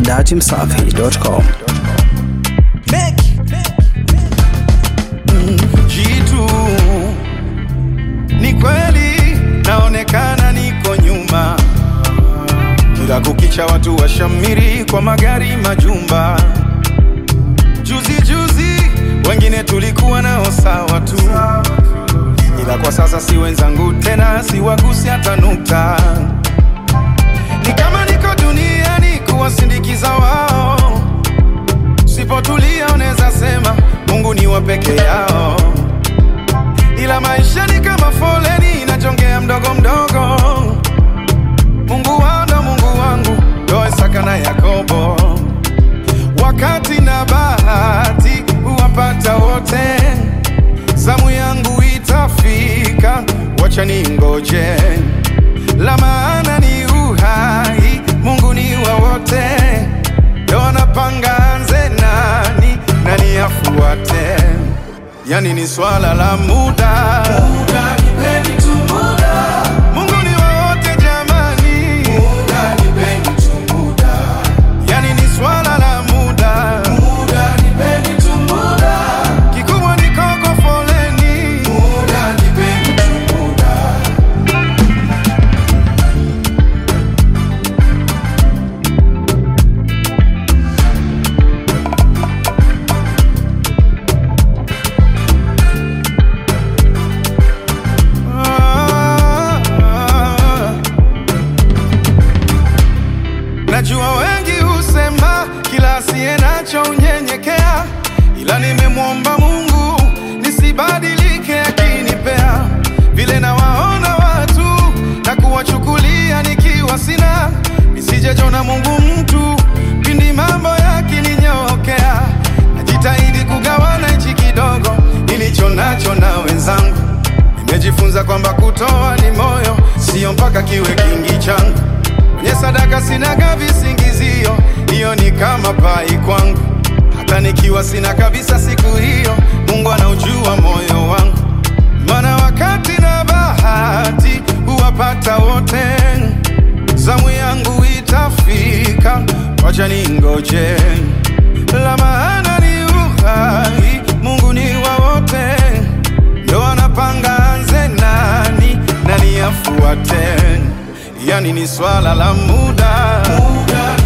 datimsafi.com. Jitu ni kweli, naonekana niko nyuma, kila kukicha watu washamiri kwa magari, majumba. Juzi juzi wengine tulikuwa nao sawa tu, ila kwa sasa si wenzangu tena, siwagusi hata nukta. Ni kama niko duniani kuwasindikiza wao Sipotulia unaweza sema Mungu ni wa peke yao, ila maisha ni kama foleni inajongea mdogo mdogo. Mungu wao ndo Mungu wangu, ndo Isaka na Yakobo. Wakati na bahati huwapata wote, zamu yangu itafika, wacha ningoje. La maana ni uhai, Mungu ni wa wote ndo anapanga anze nani nani afuate, yani ni swala la muda. Muda, nipeni tu muda. Mungu ni wa wote jamani, muda, nipeni tu muda. Yani ni swala la muda. Muda, nipeni tu muda. Kikubwa ni koko foleni. Muda, nipeni tu muda. Najua wengi husema kila asiye nacho unyenyekea, ila nimemwomba Mungu nisibadilike akinipea vile nawaona watu na kuwachukulia nikiwa sina, nisijejona Mungu mtu pindi mambo yakininyokea. Najitahidi kugawana hichi kidogo nilicho nacho na wenzangu. Nimejifunza kwamba kutoa ni moyo, sio mpaka kiwe kingi changu. Kwenye sadaka sinaga visingizio, hiyo ni kama pai kwangu. Hata nikiwa sina kabisa siku hiyo, Mungu anaujua moyo wangu. Maana wakati na bahati huwapata wote, zamu yangu itafika, wacha ningoje. La maana ni uhai, Mungu ni wa wote, ndo anapanga anze nani nani afuate, yani ni swala la muda, muda.